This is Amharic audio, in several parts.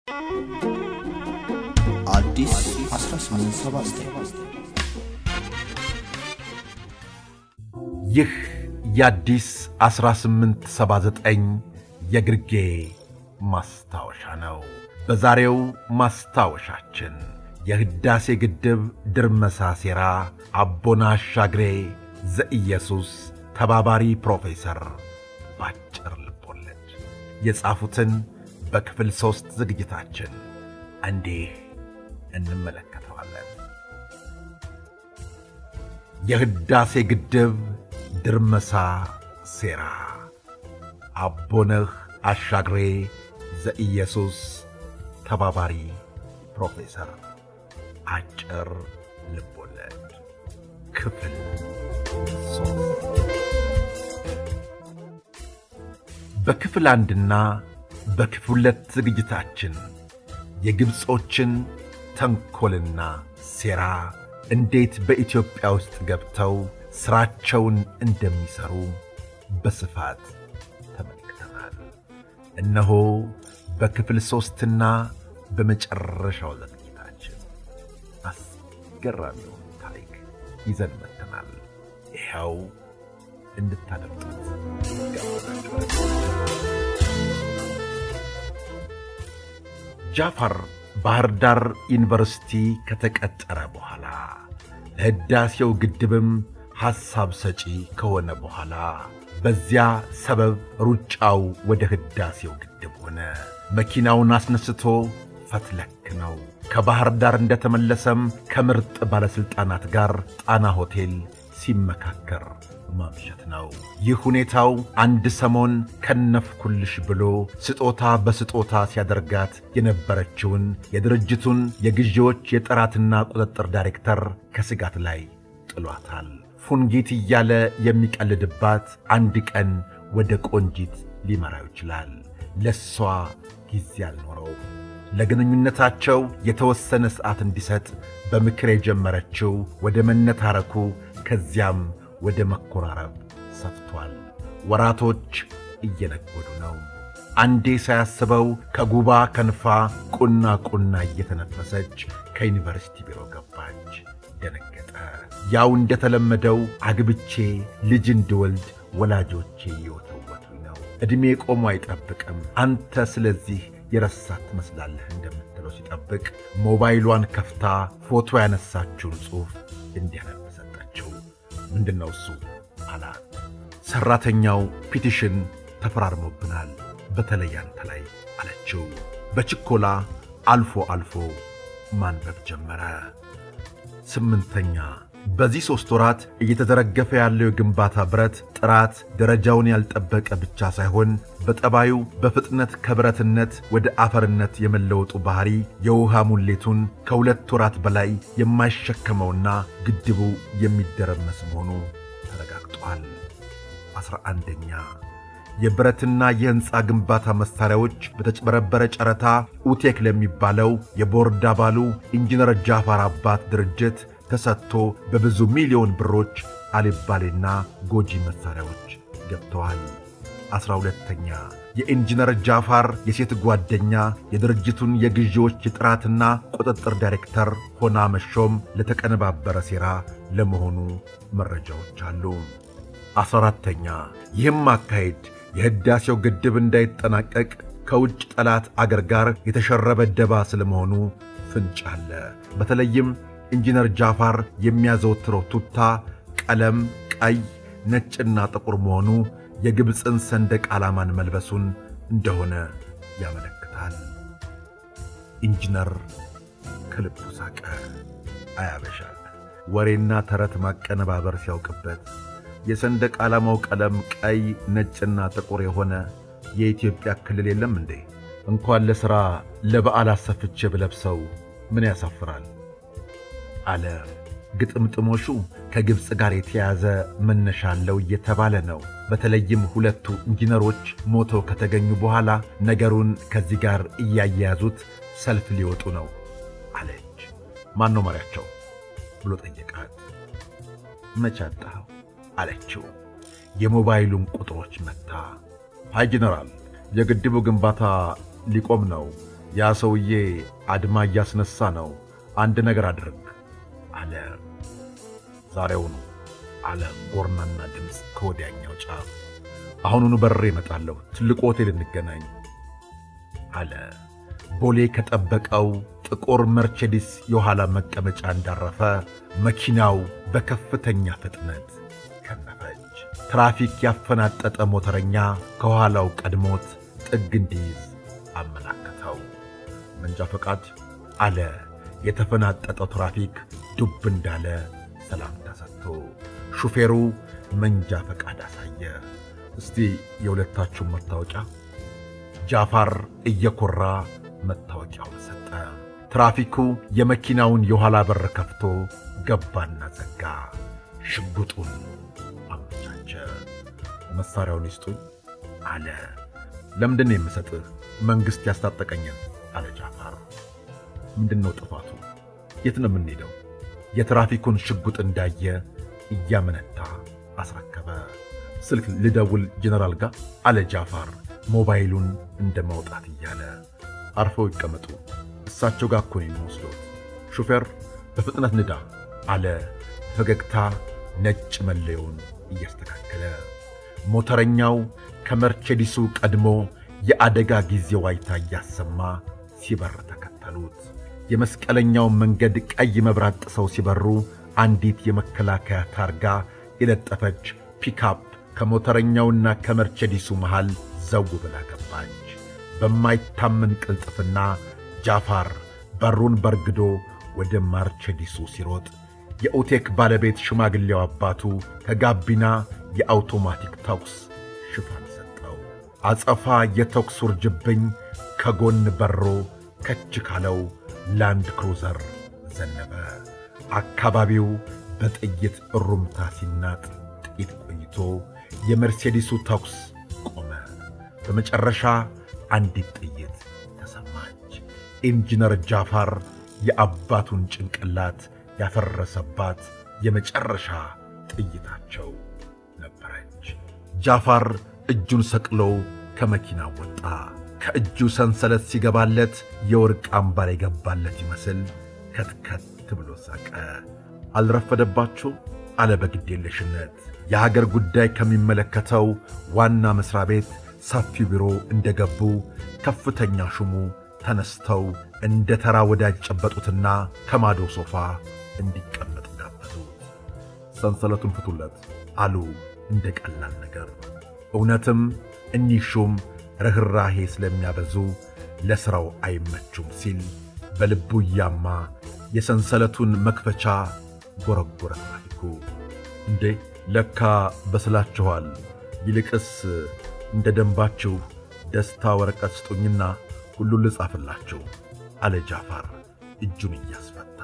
አዲስ 1879 ይህ የአዲስ 1879 የግርጌ ማስታወሻ ነው። በዛሬው ማስታወሻችን የሕዳሴ ግድብ ድርመሳ ሴራ አቦና አሻግሬ ዘኢየሱስ ተባባሪ ፕሮፌሰር ባጭር ልቦለድ የጻፉትን በክፍል ሦስት ዝግጅታችን እንዲህ እንመለከተዋለን። የሕዳሴ ግድብ ድርመሳ ሴራ አቦነህ አሻግሬ ዘኢየሱስ ተባባሪ ፕሮፌሰር አጭር ልቦለድ ክፍል ሦስት በክፍል አንድና በክፍል ሁለት ዝግጅታችን የግብፆችን ተንኰልና ሴራ እንዴት በኢትዮጵያ ውስጥ ገብተው ሥራቸውን እንደሚሠሩ በስፋት ተመልክተናል። እነሆ በክፍል ሦስትና በመጨረሻው ዝግጅታችን አስገራሚውን ታሪክ ይዘን መጥተናል። ይኸው እንድታደምጡት ጋብዛችኋል። ጃፋር ባህር ዳር ዩኒቨርሲቲ ከተቀጠረ በኋላ ለሕዳሴው ግድብም ሐሳብ ሰጪ ከሆነ በኋላ በዚያ ሰበብ ሩጫው ወደ ሕዳሴው ግድብ ሆነ። መኪናውን አስነስቶ ፈትለክ ነው። ከባህር ዳር እንደተመለሰም ከምርጥ ባለሥልጣናት ጋር ጣና ሆቴል ሲመካከር ማምሸት ነው። ይህ ሁኔታው አንድ ሰሞን ከነፍኩልሽ ብሎ ስጦታ በስጦታ ሲያደርጋት የነበረችውን የድርጅቱን የግዢዎች የጥራትና ቁጥጥር ዳይሬክተር ከስጋት ላይ ጥሏታል። ፉንጊት እያለ የሚቀልድባት አንድ ቀን ወደ ቆንጂት ሊመራው ይችላል። ለሷ ጊዜ አልኖረው። ለግንኙነታቸው የተወሰነ ሰዓት እንዲሰጥ በምክር የጀመረችው ወደ መነታረኩ ከዚያም ወደ መኮራረብ ሰፍቷል። ወራቶች እየነጎዱ ነው። አንዴ ሳያስበው ከጉባ ከንፋ ቁና ቁና እየተነፈሰች ከዩኒቨርሲቲ ቢሮ ገባች። ደነገጠ። ያው እንደተለመደው አግብቼ ልጅ እንድወልድ ወላጆቼ እየወተወቱኝ ነው። ዕድሜ ቆሞ አይጠብቅም። አንተ ስለዚህ የረሳት ትመስላለህ እንደምትለው ሲጠብቅ ሞባይሏን ከፍታ ፎቶ ያነሳችውን ጽሑፍ እንዲያነብ ሰጠችው። ምንድን ነው እሱ አላት። ሠራተኛው ፒቲሽን ተፈራርሞብናል፣ በተለይ አንተ ላይ አለችው። በችኮላ አልፎ አልፎ ማንበብ ጀመረ። ስምንተኛ በዚህ ሦስት ወራት እየተዘረገፈ ያለው የግንባታ ብረት ጥራት ደረጃውን ያልጠበቀ ብቻ ሳይሆን በጠባዩ በፍጥነት ከብረትነት ወደ አፈርነት የመለወጡ ባሕሪ የውሃ ሙሌቱን ከሁለት ወራት በላይ የማይሸከመውና ግድቡ የሚደረመስ መሆኑ ተረጋግጧል። ዐሥራ አንደኛ የብረትና የሕንፃ ግንባታ መሣሪያዎች በተጭበረበረ ጨረታ ኡቴክ ለሚባለው የቦርድ አባሉ ኢንጂነር ጃፋር አባት ድርጅት ተሰጥቶ በብዙ ሚሊዮን ብሮች አልባሌና ጎጂ መሣሪያዎች ገብተዋል። ዐሥራ ሁለተኛ የኢንጂነር ጃፋር የሴት ጓደኛ የድርጅቱን የግዢዎች የጥራትና ቁጥጥር ዳይሬክተር ሆና መሾም ለተቀነባበረ ሴራ ለመሆኑ መረጃዎች አሉ። ዐሥራ አራተኛ ይህም አካሄድ የሕዳሴው ግድብ እንዳይጠናቀቅ ከውጭ ጠላት አገር ጋር የተሸረበ ደባ ስለመሆኑ ፍንጭ አለ። በተለይም ኢንጂነር ጃፋር የሚያዘወትረው ቱታ ቀለም ቀይ፣ ነጭና ጥቁር መሆኑ የግብፅን ሰንደቅ ዓላማን መልበሱን እንደሆነ ያመለክታል። ኢንጂነር ከልቡ ሳቀ። አያበሻ ወሬና ተረት ማቀነባበር ሲያውቅበት የሰንደቅ ዓላማው ቀለም ቀይ፣ ነጭና ጥቁር የሆነ የኢትዮጵያ ክልል የለም እንዴ? እንኳን ለሥራ ለበዓል አሰፍቼ ብለብሰው ምን ያሳፍራል? አለ። ግጥምጥሞሹ ከግብፅ ጋር የተያዘ መነሻ አለው እየተባለ ነው። በተለይም ሁለቱ ኢንጂነሮች ሞተው ከተገኙ በኋላ ነገሩን ከዚህ ጋር እያያያዙት ሰልፍ ሊወጡ ነው አለች። ማን ነው መሪያቸው ብሎ ጠየቃት። መቼ አጣኸው አለችው። የሞባይሉን ቁጥሮች መታ። ሃይ ጄኔራል፣ የግድቡ ግንባታ ሊቆም ነው። ያ ሰውዬ አድማ እያስነሳ ነው። አንድ ነገር አድርግ አለ። ዛሬውኑ አለ ጎርናና ድምፅ ከወዲያኛው ጫፍ። አሁኑኑ በሬ እመጣለሁ። ትልቁ ሆቴል እንገናኝ አለ። ቦሌ ከጠበቀው ጥቁር መርቼዲስ የኋላ መቀመጫ እንዳረፈ መኪናው በከፍተኛ ፍጥነት ከነፈች። ትራፊክ ያፈናጠጠ ሞተረኛ ከኋላው ቀድሞት ጥግ እንዲይዝ አመላከተው። መንጃ ፈቃድ አለ። የተፈናጠጠው ትራፊክ ዱብ እንዳለ ሰላምታ ሰጥቶ ሹፌሩ መንጃ ፈቃድ አሳየ። እስቲ የሁለታችሁን መታወቂያ። ጃፋር እየኮራ መታወቂያውን ሰጠ። ትራፊኩ የመኪናውን የኋላ በር ከፍቶ ገባና ዘጋ። ሽጉጡን አመቻቸ። መሣሪያውን ይስጡኝ አለ። ለምንድን ነው የምሰጥህ? መንግሥት ያስታጠቀኝን አለ ጃፋር። ምንድን ነው ጥፋቱ? የት ነው የምንሄደው? የትራፊኩን ሽጉጥ እንዳየ እያመነታ አስረከበ። ስልክ ልደውል ጀነራል ጋር አለ ጃፋር ሞባይሉን እንደ ማውጣት እያለ። አርፈው ይቀመጡ፣ እሳቸው ጋር እኮ ነው የሚወስዶት። ሹፌር በፍጥነት ንዳ አለ ፈገግታ ነጭ መለዮውን እያስተካከለ። ሞተረኛው ከመርቼዲሱ ቀድሞ የአደጋ ጊዜ ዋይታ እያሰማ ሲበር ተከተሉት። የመስቀለኛውን መንገድ ቀይ መብራት ጥሰው ሲበሩ አንዲት የመከላከያ ታርጋ የለጠፈች ፒካፕ ከሞተረኛውና ከመርቼዲሱ መሃል ዘው ብላ ገባች። በማይታመን ቅልጥፍና ጃፋር በሩን በርግዶ ወደ ማርቼዲሱ ሲሮጥ የኦቴክ ባለቤት ሽማግሌው አባቱ ከጋቢና የአውቶማቲክ ተኩስ ሽፋን ሰጠው። አጸፋ የተኩስ ውርጅብኝ ከጎን በሮ ከች ካለው ላንድ ክሩዘር ዘነበ። አካባቢው በጥይት እሩምታ ሲናጥ ጥቂት ቆይቶ የመርሴዲሱ ተኩስ ቆመ። በመጨረሻ አንዲት ጥይት ተሰማች። ኢንጂነር ጃፋር የአባቱን ጭንቅላት ያፈረሰባት የመጨረሻ ጥይታቸው ነበረች። ጃፋር እጁን ሰቅሎ ከመኪና ወጣ። ከእጁ ሰንሰለት ሲገባለት የወርቅ አምባር የገባለት ይመስል ከትከት ብሎ ሳቀ። አልረፈደባችሁ አለ በግዴለሽነት። የሀገር ጉዳይ ከሚመለከተው ዋና መሥሪያ ቤት ሰፊ ቢሮ እንደገቡ ከፍተኛ ሹሙ ተነስተው እንደ ተራ ወዳጅ ጨበጡትና ከማዶ ሶፋ እንዲቀመጥ ጋበዙት። ሰንሰለቱን ፍቱለት አሉ እንደ ቀላል ነገር። እውነትም እኒህ ሹም ርኅራሄ ስለሚያበዙ ለሥራው አይመቹም ሲል በልቡ እያማ የሰንሰለቱን መክፈቻ ጎረጎረ ትራፊኩ። እንዴ ለካ በስላችኋል። ይልቅስ እንደ ደንባችሁ ደስታ ወረቀት ስጡኝና ሁሉን ልጻፍላችሁ አለ ጃፋር እጁን እያስፈታ።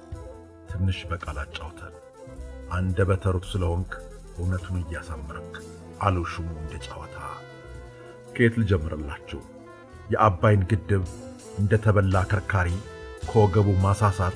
ትንሽ በቃል አጫውተን አንደበተ ርቱዕ ስለሆንክ እውነቱን እያሳመርክ አሉ ሹሙ እንደ ጨዋታ። ከየት ልጀምርላችሁ? የአባይን ግድብ እንደ ተበላ ከርካሪ ከወገቡ ማሳሳት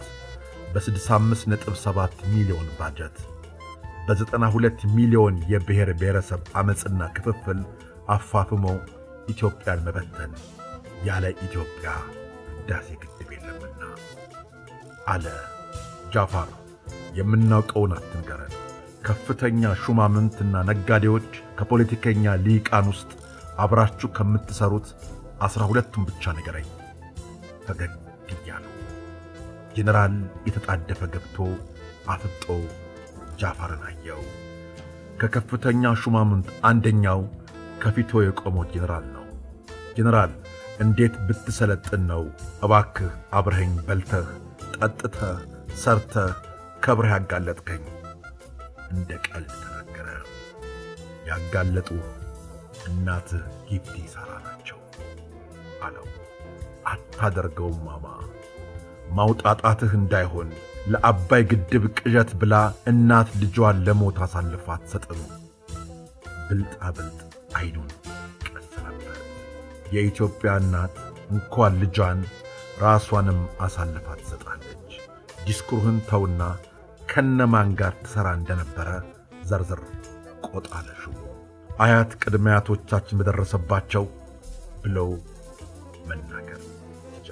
በ65.7 ሚሊዮን ባጀት በ92 ሚሊዮን የብሔር ብሔረሰብ ዓመፅና ክፍፍል አፋፍሞ ኢትዮጵያን መበተን ያለ ኢትዮጵያ ሕዳሴ ግድብ የለምና አለ ጃፋር። የምናውቀውን አትንገረን። ከፍተኛ ሹማምንትና ነጋዴዎች ከፖለቲከኛ ሊቃን ውስጥ አብራችሁ ከምትሠሩት ዐሥራ ሁለቱን ብቻ ንገረኝ። ፈገግ እያሉ ጄኔራል የተጣደፈ ገብቶ አፍጦ ጃፋርን አየው። ከከፍተኛ ሹማምንት አንደኛው ከፊቶ የቆመው ጄኔራል ነው። ጄኔራል እንዴት ብትሰለጥን ነው እባክህ አብረኸኝ በልተህ ጠጥተህ ሰርተህ ከብረህ ያጋለጥከኝ? እንደ ቀልድ ተናገረ። ያጋለጡህ እናትህ ጊፍቲ ሳራ ናቸው አለው። አታደርገውም ማማ፣ ማውጣጣትህ እንዳይሆን ለአባይ ግድብ ቅዠት ብላ እናት ልጇን ለሞት አሳልፋ አትሰጥም። ብልጣ ብልጥ አይኑን ቀሰረበት። የኢትዮጵያ እናት እንኳን ልጇን ራሷንም አሳልፋ ትሰጣለች። ዲስኩርህን ተውና ከነማን ጋር ትሠራ እንደነበረ ዘርዝር ቆጣለ ሹሙ። አያት ቅድመ አያቶቻችን በደረሰባቸው ብለው መናገር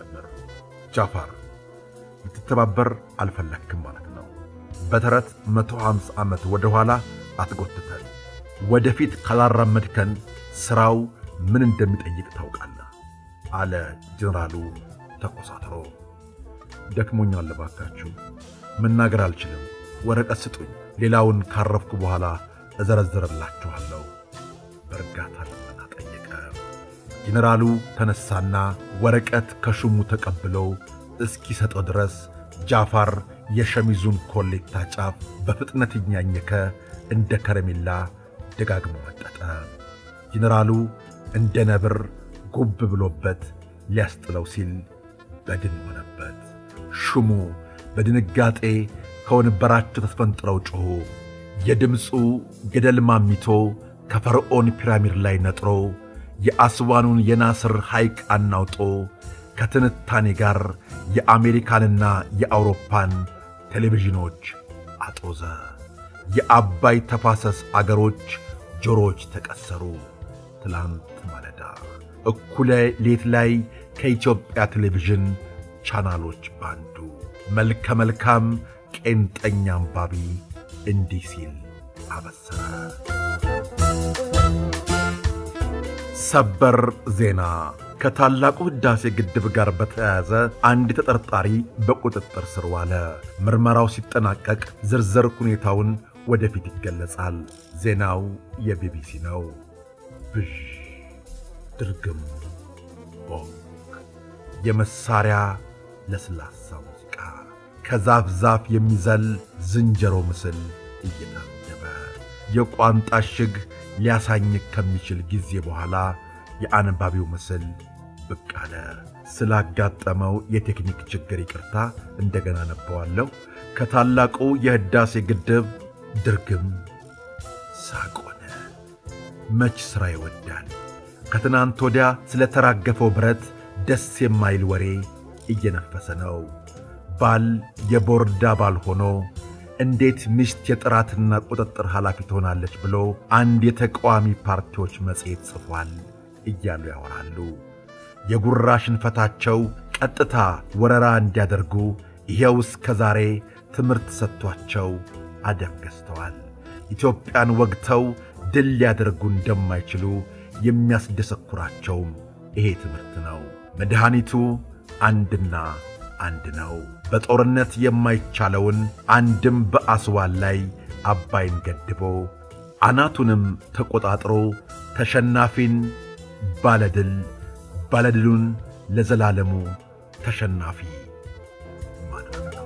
ጃፋር ልትተባበር አልፈለግክም ማለት ነው። በተረት 150 ዓመት ወደ ኋላ አትጎትተን። ወደፊት ካላራመድከን ሥራው ምን እንደሚጠይቅ ታውቃለህ አለ ጀኔራሉ ተኮሳትሮ። ደክሞኛል፣ እባካችሁ መናገር አልችልም። ወረቀት ስጡኝ፣ ሌላውን ካረፍኩ በኋላ እዘረዝርላችኋለሁ በእርጋታ ልመና ጠየቀ። ጀኔራሉ ተነሳና ወረቀት ከሹሙ ተቀብለው እስኪሰጠው ድረስ ጃፋር የሸሚዙን ኮሌታ ጫፍ በፍጥነት እያኘከ እንደ ከረሜላ ደጋግሞ መጠጠ። ጀኔራሉ እንደ ነብር ጉብ ብሎበት ሊያስጥለው ሲል በድን ሆነበት። ሹሙ በድንጋጤ ከወንበራቸው ተስፈንጥረው ጮኹ። የድምፁ ገደል ማሚቶ ከፈርዖን ፒራሚድ ላይ ነጥሮ የአስዋኑን የናስር ሐይቅ አናውጦ ከትንታኔ ጋር የአሜሪካንና የአውሮፓን ቴሌቪዥኖች አጦዘ። የአባይ ተፋሰስ አገሮች ጆሮዎች ተቀሰሩ። ትላንት ማለዳ እኩለ ሌት ላይ ከኢትዮጵያ ቴሌቪዥን ቻናሎች ባንዱ መልከ መልካም ቄንጠኛ አንባቢ እንዲህ ሲል አበሰረ። ሰበር ዜና ከታላቁ ሕዳሴ ግድብ ጋር በተያያዘ አንድ ተጠርጣሪ በቁጥጥር ስር ዋለ። ምርመራው ሲጠናቀቅ ዝርዝር ሁኔታውን ወደፊት ይገለጻል። ዜናው የቢቢሲ ነው። ብዥ ድርግም ቦክ የመሳሪያ ለስላሳ ሙዚቃ ከዛፍ ዛፍ የሚዘል ዝንጀሮ ምስል እየታጀበ የቋንጣ ሽግ ሊያሳኝክ ከሚችል ጊዜ በኋላ የአንባቢው ምስል ብቅ አለ። ስላጋጠመው የቴክኒክ ችግር ይቅርታ እንደገና ነበዋለሁ። ከታላቁ የሕዳሴ ግድብ ድርግም ሳቆነ መች ሥራ ይወዳል። ከትናንት ወዲያ ስለ ተራገፈው ብረት ደስ የማይል ወሬ እየነፈሰ ነው። ባል የቦርድ አባል ሆኖ እንዴት ሚስት የጥራትና ቁጥጥር ኃላፊ ትሆናለች ብሎ አንድ የተቃዋሚ ፓርቲዎች መጽሔት ጽፏል እያሉ ያወራሉ። የጉራ ሽንፈታቸው ቀጥታ ወረራ እንዲያደርጉ ይኸው እስከ ዛሬ ትምህርት ሰጥቷቸው አደብ ገዝተዋል። ኢትዮጵያን ወግተው ድል ሊያደርጉ እንደማይችሉ የሚያስደሰኩራቸውም ይሄ ትምህርት ነው። መድኃኒቱ አንድና አንድ ነው። በጦርነት የማይቻለውን አንድም በአስዋን ላይ አባይን ገድቦ አናቱንም ተቆጣጥሮ ተሸናፊን ባለድል ባለድሉን ለዘላለሙ ተሸናፊ ማድረግ ነው።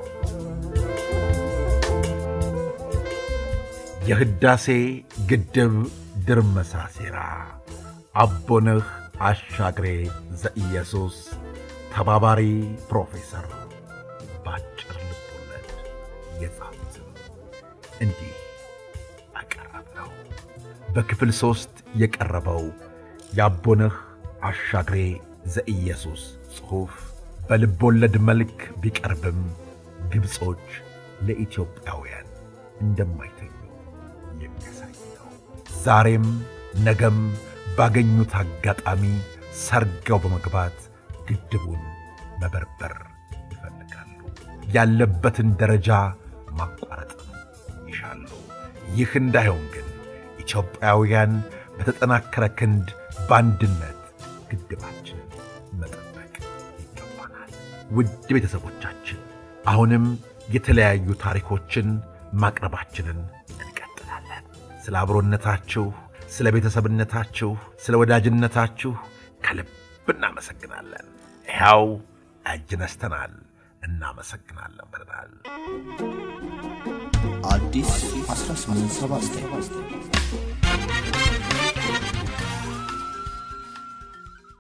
የሕዳሴ ግድብ ድርመሳ ሴራ አቦነህ አሻግሬ ዘኢየሱስ ተባባሪ ፕሮፌሰር በአጭር ልቦለድ የጻፉትን እንዲህ አቀረብ ነው። በክፍል ሦስት የቀረበው የአቦነህ አሻግሬ ዘኢየሱስ ጽሑፍ በልቦለድ መልክ ቢቀርብም ግብጾች ለኢትዮጵያውያን እንደማይተኙ የሚያሳይ ነው። ዛሬም ነገም ባገኙት አጋጣሚ ሰርገው በመግባት ግድቡን መበርበር ይፈልጋሉ። ያለበትን ደረጃ ማቋረጥም ይሻሉ። ይህ እንዳይሆን ግን ኢትዮጵያውያን በተጠናከረ ክንድ በአንድነት ግድባችንን መጠበቅ ይገባናል። ውድ ቤተሰቦቻችን አሁንም የተለያዩ ታሪኮችን ማቅረባችንን እንቀጥላለን። ስለ አብሮነታችሁ፣ ስለ ቤተሰብነታችሁ፣ ስለ ወዳጅነታችሁ ከልብ እናመሰግናለን። ይኸው እጅ ነስተናል። እናመሰግናለን ብለናል። አዲስ 1879